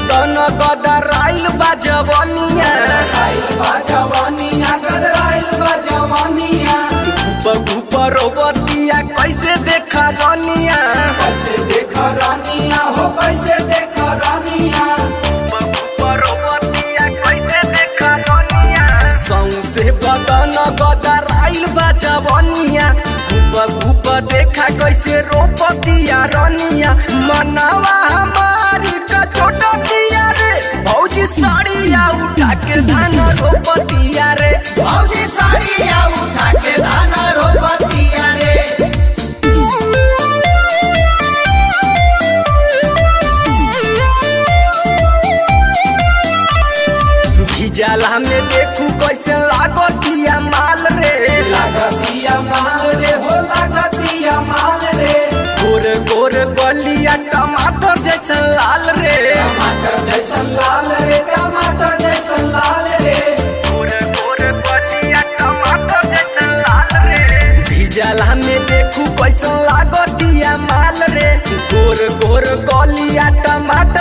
बदन गडराइल बा जवनिया घुप घुप रोबतिया कैसे देखा रनिया घुप घुप रोबतिया कैसे देखा रनिया सौसे बदन गडराइल बा जवनिया घुप घुप देखा कैसे रोपतिया रनिया मनावा हमारी का छोटतिया रे भौजी साड़िया उठा के धान रोपतिया रे भौजी साड़िया उठा के धान रोपतिया रे भिजाला में देखू कैसे लागतिया माल रे लागतिया माल रे हो लागतिया माल रे गोर गोर गलिया टमाटर जैसन लाल रे टमाटर जैसन लाल रे टमाटर जैसन लाल रे गोर गोर गलिया टमाटर जैसन लाल रे भिजाला में देखू कैसन लागतिया माल रे गोर गोर गलिया टमाटर